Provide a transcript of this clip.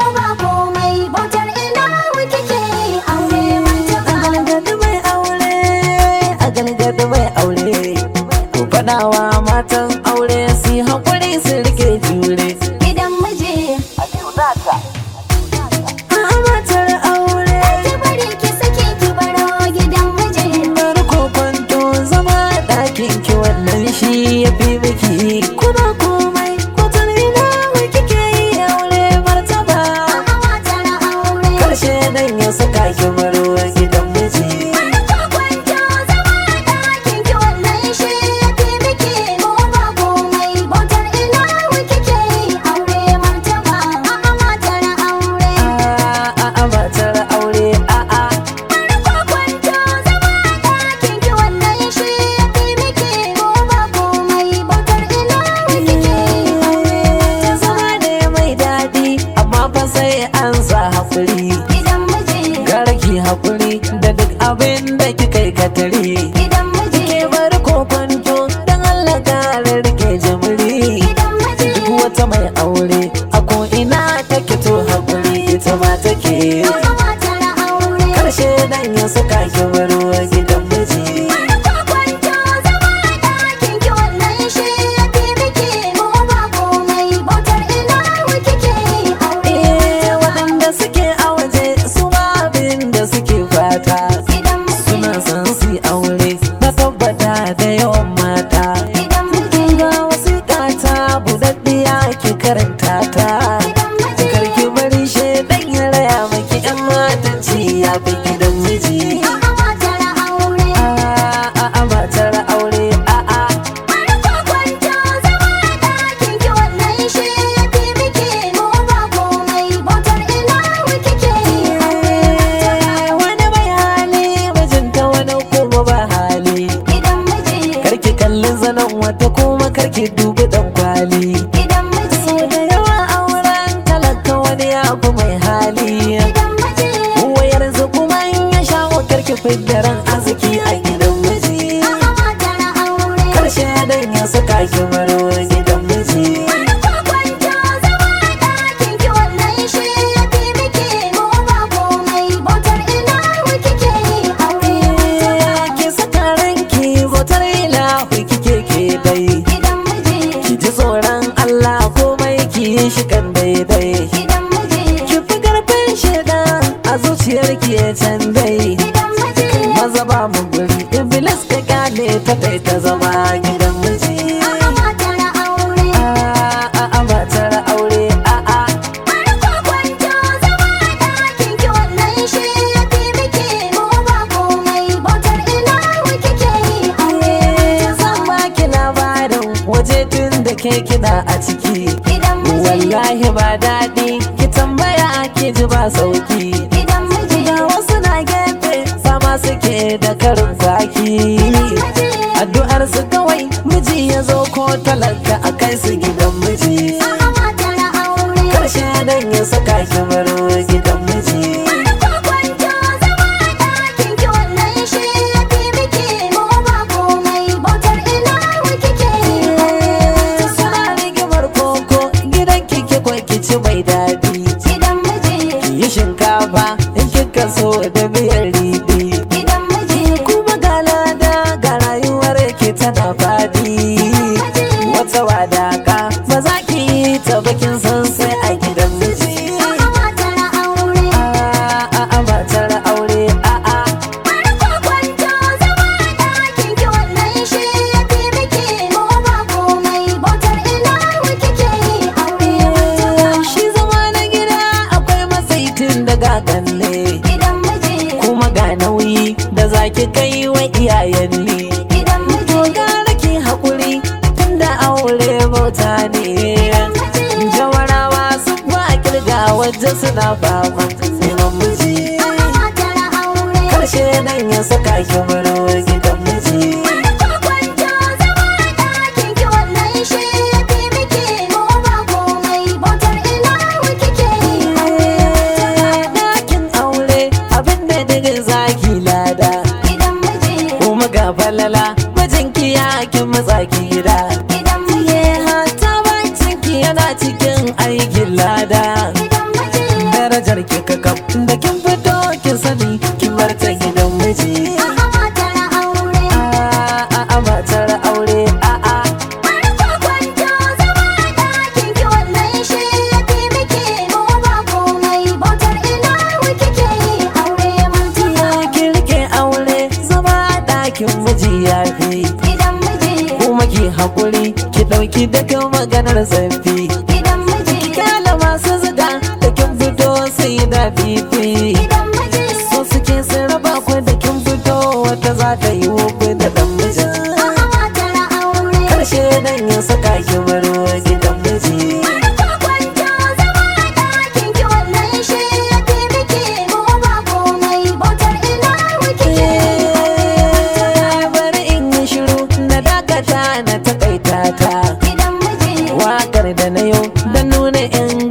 ba komai bautar ilahu kike aure martaba a galgadi mai aure a galgadi mai aure ku faɗawa matan aure su yi haƙuri su rike jure gidan miji a matar aure ki bari ki sake ki baro gidan miji bar kwanto zama a ɗakin ki wannan shi ya fi miki kuma komai kwatan ina mai kike yi aure martaba a matar aure karshe nan ya saka ki baro gidan miji Kwanto zama a ɗakin ki wannan shi ya fi miki ko ba komai bautar ilahu kike yi aure martaba a matar aure a a matar aure a a Kwanto zama a ɗakin ki wannan shi ya fi miki ko ba komai bautar ilahu kike yi aure zama ne mai daɗi amma fa sai an sa haƙuri gidan miji gara ki haƙuri da duk abin da kika yi katari gidan miji ke bar kwanto don Allah kare rike jimiri gidan miji duk wata mai aure a ko ina take to haƙuri ita ma take a matar aure karshe dan ya saka ki baro gidan miji Kwanto zama a ɗakin ki wannan shi ya fi miki ko ba komai bautar ilahu kike yi aure Eh, waɗanda suke a waje su ma abin da suke fata gidan miji suna son su yi aure na tabbata da yawan mata gidan miji ga wasiƙa ta buɗaɗɗiya ki karanta ta gidan miji karki bari shaidan ya raya maki yan matanci ya fi gidan miji a matar aure a a a matar aure a a Kwanto zama a ɗakin ki wannan shi ya fi miki ko ba komai bautar ilahu kike yi aure wani mai hali mijinta wani kuma ba hali gidan miji karki kalli zanen wata kuma karki dubi dan kwali gidan miji da yawa auren talaka wani ya fi mai hali gidan miji wayar kuma in ya shawo karki fidda ran arziki a gidan miji a matar aure karshe dan ya saka ki baro gidan miji Kwanto zama a ɗakin ki wannan shi ya fi miki ko ba komai bautar ilahu kike yi aure ki saka ranki bautar ilahu kike ke dai gidan miji ki ji tsoron Allah komai ki yi shi kan daidai gidan miji ki fi karfin shaidan a zuciyar ki ya can dai gidan miji maza ba mu guri iblis ka gane ta kai ta zama gidan miji a matar aure a a a matar aure a a Kwanto zama a ɗakin ki wannan shi ya fi miki ko ba komai bautar ilahu kike yi aure zan baki labarin waje tun da ke kiɗa a ciki gidan miji wallahi ba daɗi ki tambaya ki ji ba sauki gidan miji ga wasu na gefe sama suke da karin kwaki addu'ar su kawai miji ya zo ko talaka a kai su gidan miji a matar aure karshe dan ya saka ki baro gidan miji Kwanto zama a ɗakin ki wannan shi ya fi miki ko ba komai bautar ilahu kike yi suna rigimar koko gidan kike kwai kici mai daɗi gidan miji ki yi shinkafa in kika so da miyar riɗi gidan miji kuma ga lada ga rayuwar ki tana faɗi wata wadaka ba za ki yi ta bakin san sai a gidan miji a matar aure a a matar aure a a Kwanto zama a ɗakin ki wannan shi ya fi miki ko ba komai bautar ilahu kike yi aure shi zama na gida akwai masaitin daga kalle gidan miji kuma ga nauyi da zaki kai wa iyayen ne gidan miji to gara ki haƙuri tunda aure bauta ne jawarawa sun ba kirga wajen suna fama neman miji a matar aure karshe nan ya saka ki baro gidan miji Kwanto zama a ɗakin ki wannan shi ya fi miki ko ba komai bautar ilahu kike yi ɗakin aure abin da daga zaki lada gidan miji kuma ga falala mijinki ya kin matsa ki gida gidan miji Ye hata bacinki yana cikin aikin lada gidan miji ki da kan maganar zafi gidan miji kyala masu zuga da kin fito sai da fifi gidan miji so suke sun raba ku da kin fito wata za ta yi wofi da dan mijin a'a matar aure karshe dan ya saka ki baro gidan miji Farko kwanta zama a ɗakin ki wannan shi ya fi miki ko ba komai bautar ina wuki bari in yi shiru na dakata na takaita ta gidan miji wakar da na yau da nuna